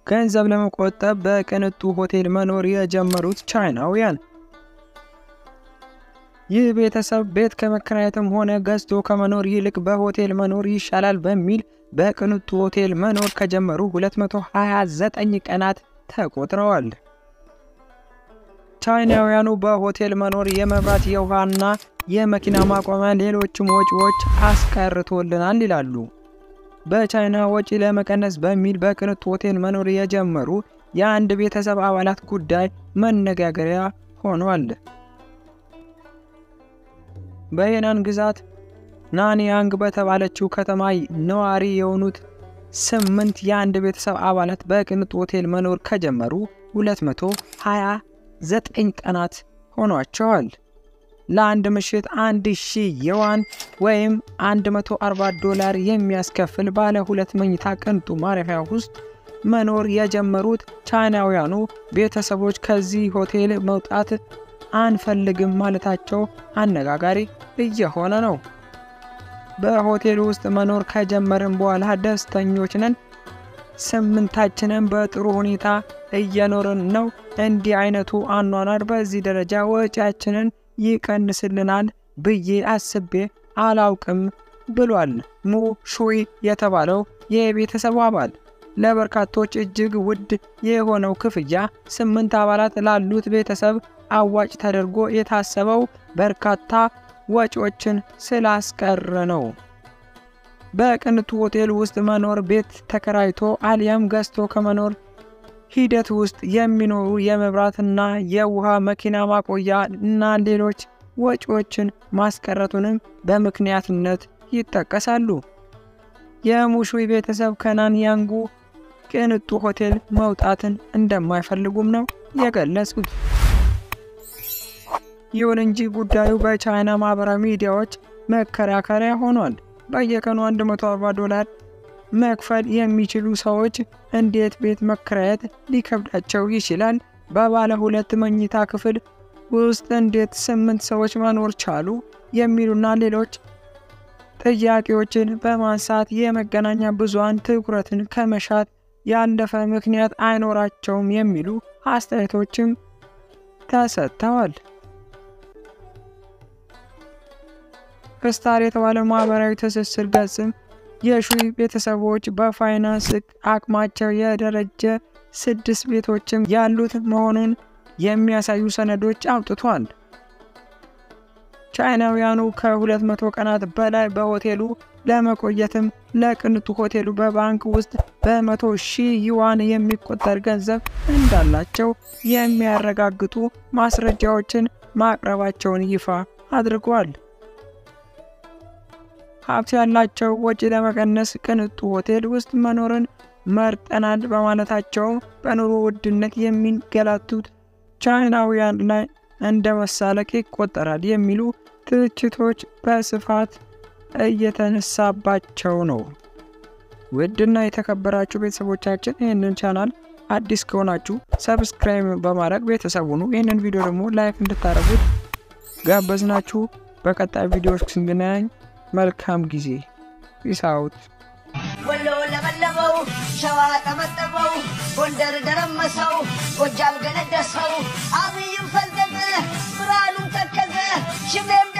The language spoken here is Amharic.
ገንዘብ ለመቆጠብ በቅንጡ ሆቴል መኖር የጀመሩት ቻይናውያን። ይህ ቤተሰብ ቤት ከመከራየትም ሆነ ገዝቶ ከመኖር ይልቅ በሆቴል መኖር ይሻላል በሚል በቅንጡ ሆቴል መኖር ከጀመሩ 229 ቀናት ተቆጥረዋል። ቻይናውያኑ በሆቴል መኖር የመብራት የውሃና የመኪና ማቆሚያ ሌሎችም ወጪዎች አስቀርቶልናል ይላሉ። በቻይና ወጪ ለመቀነስ በሚል በቅንጡ ሆቴል መኖር የጀመሩ የአንድ ቤተሰብ አባላት ጉዳይ መነጋገሪያ ሆኗል። በሄናን ግዛት ናንያንግ በተባለችው ከተማ ነዋሪ የሆኑት ስምንት የአንድ ቤተሰብ አባላት በቅንጡ ሆቴል መኖር ከጀመሩ 229 ቀናት ሆኗቸዋል። ለአንድ ምሽት 1000 የዋን ወይም 140 ዶላር የሚያስከፍል ባለ ሁለት መኝታ ቅንጡ ማረፊያ ውስጥ መኖር የጀመሩት ቻይናውያኑ ቤተሰቦች ከዚህ ሆቴል መውጣት አንፈልግም ማለታቸው አነጋጋሪ እየሆነ ነው። በሆቴል ውስጥ መኖር ከጀመርን በኋላ ደስተኞች ነን። ስምንታችንን በጥሩ ሁኔታ እየኖርን ነው። እንዲህ አይነቱ አኗኗር በዚህ ደረጃ ወጪያችንን ይቀንስልናል ብዬ አስቤ አላውቅም ብሏል ሙ ሹይ የተባለው የቤተሰቡ አባል። ለበርካቶች እጅግ ውድ የሆነው ክፍያ ስምንት አባላት ላሉት ቤተሰብ አዋጭ ተደርጎ የታሰበው በርካታ ወጪዎችን ስላስቀረ ነው። በቅንጡ ሆቴል ውስጥ መኖር ቤት ተከራይቶ አሊያም ገዝቶ ከመኖር ሂደት ውስጥ የሚኖሩ የመብራትና የውሃ መኪና ማቆያ እና ሌሎች ወጪዎችን ማስቀረቱንም በምክንያትነት ይጠቀሳሉ። የሙሹይ ቤተሰብ ከናንያንጉ ቅንጡ ሆቴል መውጣትን እንደማይፈልጉም ነው የገለጹት። ይሁን እንጂ ጉዳዩ በቻይና ማህበራዊ ሚዲያዎች መከራከሪያ ሆኗል። በየቀኑ 140 ዶላር መክፈል የሚችሉ ሰዎች እንዴት ቤት መከራየት ሊከብዳቸው ይችላል? በባለ ሁለት መኝታ ክፍል ውስጥ እንዴት ስምንት ሰዎች መኖር ቻሉ? የሚሉና ሌሎች ጥያቄዎችን በማንሳት የመገናኛ ብዙሃን ትኩረትን ከመሻት ያለፈ ምክንያት አይኖራቸውም የሚሉ አስተያየቶችም ተሰጥተዋል። ክስታር የተባለው ማህበራዊ ትስስር ገጽም የሹይ ቤተሰቦች በፋይናንስ አቅማቸው የደረጀ ስድስት ቤቶችም ያሉት መሆኑን የሚያሳዩ ሰነዶች አውጥቷል። ቻይናውያኑ ከ200 ቀናት በላይ በሆቴሉ ለመቆየትም ለቅንጡ ሆቴሉ በባንክ ውስጥ በመቶ ሺህ ዩዋን የሚቆጠር ገንዘብ እንዳላቸው የሚያረጋግጡ ማስረጃዎችን ማቅረባቸውን ይፋ አድርጓል። ሀብት ያላቸው ወጪ ለመቀነስ ቅንጡ ሆቴል ውስጥ መኖርን መርጠናል በማለታቸው በኑሮ ውድነት የሚንገላቱት ቻይናውያን ላይ እንደ መሳለቅ ይቆጠራል የሚሉ ትችቶች በስፋት እየተነሳባቸው ነው። ውድና የተከበራችሁ ቤተሰቦቻችን ይህንን ቻናል አዲስ ከሆናችሁ ሰብስክራይብ በማድረግ ቤተሰቡ ነው። ይህንን ቪዲዮ ደግሞ ላይክ እንድታደርጉት ጋበዝናችሁ። በቀጣይ ቪዲዮዎች ስንገናኝ መልካም ጊዜ። ፒስ አውት። ወሎ ለበለበው፣ ሸዋ ጠመጠመው፣ ጎንደር ደረመሰው፣ ጎጃም ገነደሰው፣ አብይም ፈለገ፣ ብርሃኑም ተከዘ፣ ሽሜም